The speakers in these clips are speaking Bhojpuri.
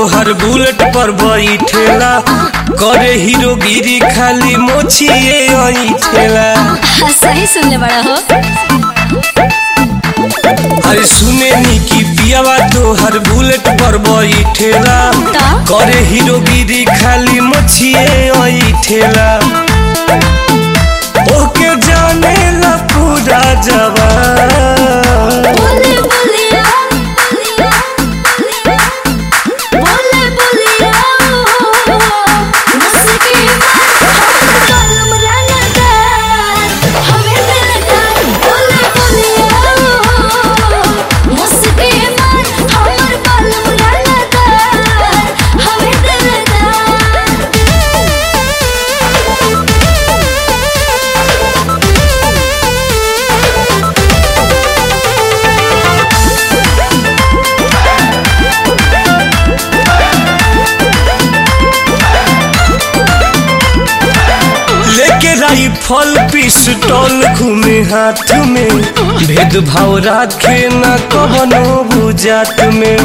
तोहर बुलेट पर बैठेला करे हीरोगिरी खाली मोछिए ऐठेला सही सुनले बड़ा हो अरे सुने नी की पियावा तोहर बुलेट पर बैठेला ता? करे हीरोगिरी खाली मोछिए ऐठेला ओके जाने ला पूरा जवान बोले बोलिया बोले बोलिया मुस्की कलम रंगता हमें दिलता बोले बोलिया मुस्की मार हमर कलम रंगता हमें लेके राइफल पिस्टल घूमे हाथ में भेदभाव राखे न कवनो बुझात में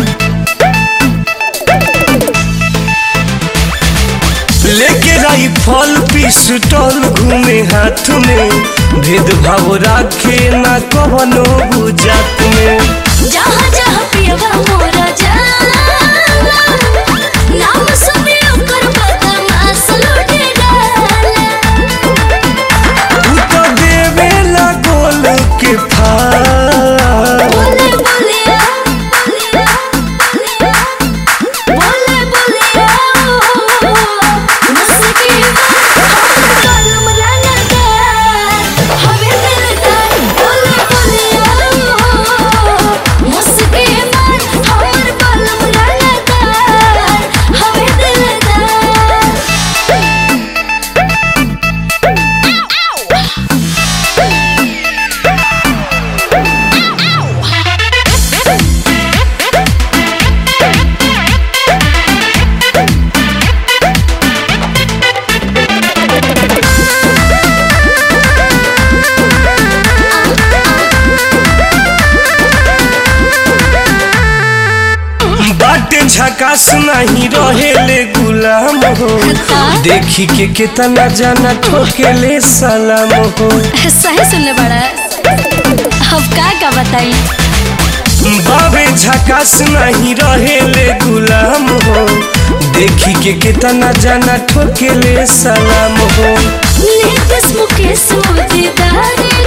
लेके राइफल पिस्टल घूमे हाथ में भेदभाव राखे न कवनो बुझात में जहाँ जहाँ पियवा मोरा जाला नाम सुने ओकर बदमाश लुटे डाला तू तो देवेला गोल के फार बोले बोलिया बोले बोलिया मुस्की कलम रंगता हमें दिलता बोले बोलिया मुस्की मार हमर कलम रंगता हमें दिलता बाटे झकास नहीं रहेले गुलाम हो देखी के कितना जाना ठोकेले सलाम हो सही सुनले बड़ा अब का का बताई बाबे झकास नहीं रहेले गुलाम हो देखी के कितना जाना ठोकेले सलाम हो नीतीश मुकेश मोदीदारी